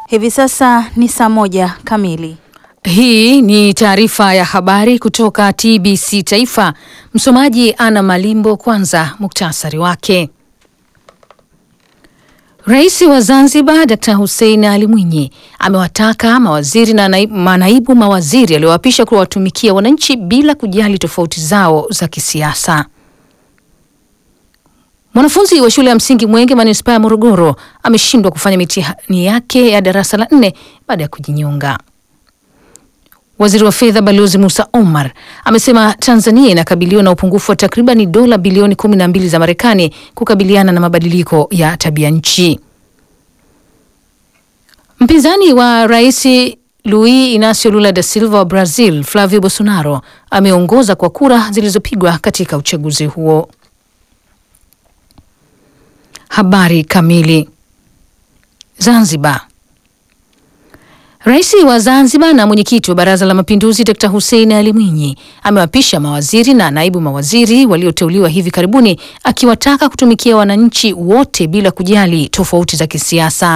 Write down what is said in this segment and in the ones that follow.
Hivi sasa ni saa moja kamili. Hii ni taarifa ya habari kutoka TBC Taifa. Msomaji Ana Malimbo. Kwanza muktasari wake. Rais wa Zanzibar Dr. Hussein Ali Mwinyi amewataka mawaziri na naibu, manaibu mawaziri aliowapisha kuwatumikia wananchi bila kujali tofauti zao za kisiasa. Mwanafunzi wa shule ya msingi Mwenge manispaa ya Morogoro ameshindwa kufanya mitihani yake ya darasa la nne baada ya kujinyonga. Waziri wa fedha Balozi Musa Omar amesema Tanzania inakabiliwa na upungufu wa takribani dola bilioni kumi na mbili za Marekani kukabiliana na mabadiliko ya tabia nchi. Mpinzani wa rais Luiz Inacio Lula da Silva wa Brazil Flavio Bolsonaro ameongoza kwa kura zilizopigwa katika uchaguzi huo. Habari kamili. Zanzibar. Rais wa Zanzibar na mwenyekiti wa Baraza la Mapinduzi Dr. Hussein Ali Mwinyi amewapisha mawaziri na naibu mawaziri walioteuliwa hivi karibuni akiwataka kutumikia wananchi wote bila kujali tofauti za kisiasa.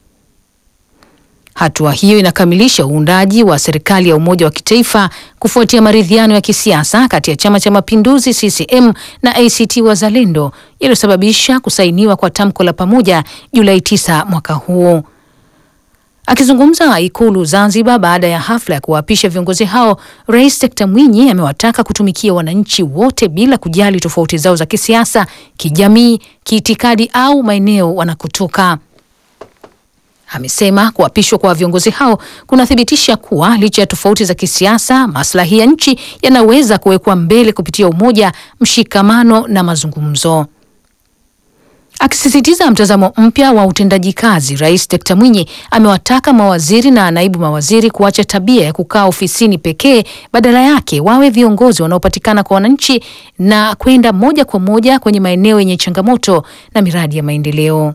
Hatua hiyo inakamilisha uundaji wa serikali ya umoja wa kitaifa kufuatia maridhiano ya kisiasa kati ya Chama cha Mapinduzi CCM na ACT Wazalendo yaliyosababisha kusainiwa kwa tamko la pamoja Julai 9 mwaka huo. Akizungumza Ikulu Zanzibar baada ya hafla ya kuwaapisha viongozi hao, Rais Dkt. Mwinyi amewataka kutumikia wananchi wote bila kujali tofauti zao za kisiasa, kijamii, kiitikadi au maeneo wanakotoka. Amesema kuapishwa kwa viongozi hao kunathibitisha kuwa licha ya tofauti za kisiasa, maslahi ya nchi yanaweza kuwekwa mbele kupitia umoja, mshikamano na mazungumzo. Akisisitiza mtazamo mpya wa utendaji kazi, Rais Dkt. Mwinyi amewataka mawaziri na naibu mawaziri kuacha tabia ya kukaa ofisini pekee, badala yake wawe viongozi wanaopatikana kwa wananchi na kwenda moja kwa moja kwenye maeneo yenye changamoto na miradi ya maendeleo.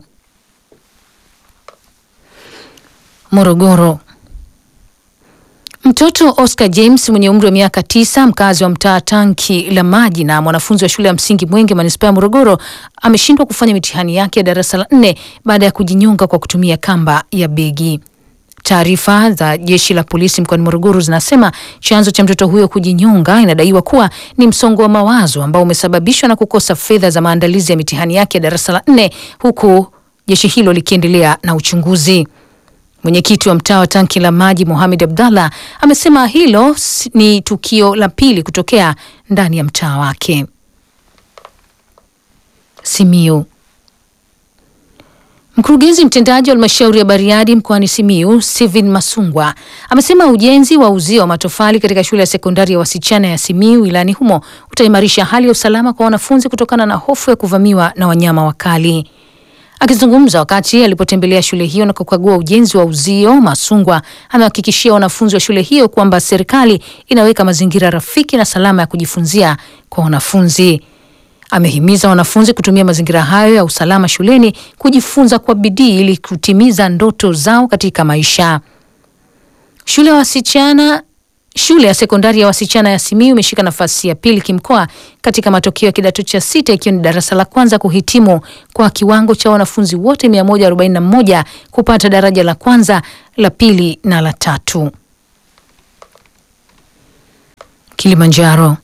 Morogoro. Mtoto Oscar James mwenye umri wa miaka tisa mkazi wa mtaa Tanki la Maji na mwanafunzi wa shule ya msingi Mwenge manispaa ya Morogoro ameshindwa kufanya mitihani yake ya darasa la nne baada ya kujinyonga kwa kutumia kamba ya begi. Taarifa za jeshi la polisi mkoani Morogoro zinasema chanzo cha mtoto huyo kujinyonga inadaiwa kuwa ni msongo wa mawazo ambao umesababishwa na kukosa fedha za maandalizi ya mitihani yake ya darasa la nne huku jeshi hilo likiendelea na uchunguzi. Mwenyekiti wa mtaa wa Tanki la Maji Mohamed Abdallah amesema hilo ni tukio la pili kutokea ndani ya mtaa wake. Simiu. Mkurugenzi mtendaji wa halmashauri ya Bariadi mkoani Simiu, Steven Masungwa, amesema ujenzi wa uzio wa matofali katika shule ya sekondari ya wasichana ya Simiu wilayani humo utaimarisha hali ya usalama kwa wanafunzi kutokana na hofu ya kuvamiwa na wanyama wakali. Akizungumza wakati alipotembelea shule hiyo na kukagua ujenzi wa uzio, Masungwa amehakikishia wanafunzi wa shule hiyo kwamba serikali inaweka mazingira rafiki na salama ya kujifunzia kwa wanafunzi. Amehimiza wanafunzi kutumia mazingira hayo ya usalama shuleni kujifunza kwa bidii ili kutimiza ndoto zao katika maisha. Shule ya wasichana Shule ya sekondari ya wasichana ya Simiyu imeshika nafasi ya pili kimkoa katika matokeo ya kidato cha sita ikiwa ni darasa la kwanza kuhitimu kwa kiwango cha wanafunzi wote 141 kupata daraja la kwanza, la pili na la tatu. Kilimanjaro.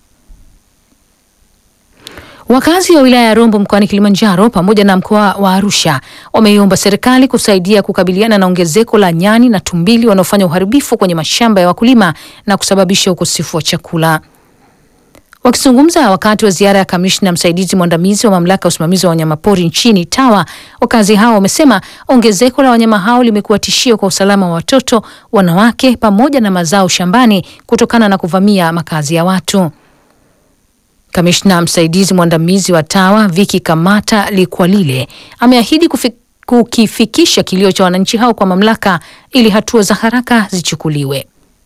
Wakazi wa wilaya ya Rombo mkoani Kilimanjaro pamoja na mkoa wa Arusha wameiomba serikali kusaidia kukabiliana na ongezeko la nyani na tumbili wanaofanya uharibifu kwenye mashamba ya wakulima na kusababisha ukosefu wa chakula. Wakizungumza wakati wa ziara ya kamishna msaidizi mwandamizi wa mamlaka ya usimamizi wa wanyamapori nchini TAWA, wakazi hao wamesema ongezeko la wanyama hao limekuwa tishio kwa usalama wa watoto, wanawake pamoja na mazao shambani kutokana na kuvamia makazi ya watu. Kamishna msaidizi mwandamizi wa TAWA Viki Kamata Likwalile ameahidi kukifikisha kilio cha wananchi hao kwa mamlaka ili hatua za haraka zichukuliwe.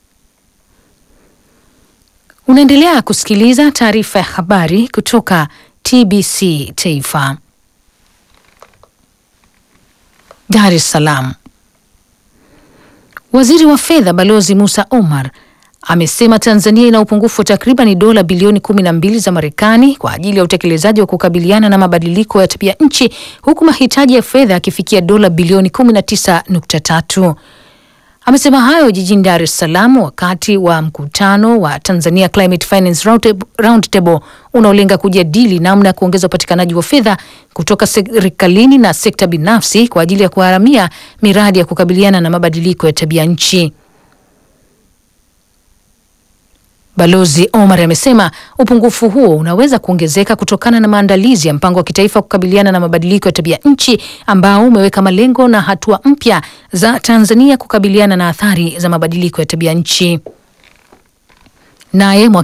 Unaendelea kusikiliza taarifa ya habari kutoka TBC Taifa. Dar es Salaam. Waziri wa Fedha Balozi Musa Omar amesema Tanzania ina upungufu wa takriban dola bilioni kumi na mbili za Marekani kwa ajili ya utekelezaji wa kukabiliana na mabadiliko ya tabia nchi huku mahitaji ya fedha yakifikia dola bilioni 19.3. Amesema hayo jijini Dar es Salaam wakati wa mkutano wa Tanzania Climate Finance Roundtable unaolenga kujadili namna ya kuongeza upatikanaji wa fedha kutoka serikalini na sekta binafsi kwa ajili ya kuharamia miradi ya kukabiliana na mabadiliko ya tabia nchi. Balozi Omar amesema upungufu huo unaweza kuongezeka kutokana na maandalizi ya mpango wa kitaifa kukabiliana na mabadiliko ya tabia nchi ambao umeweka malengo na hatua mpya za Tanzania kukabiliana na athari za mabadiliko ya tabia nchi. Naye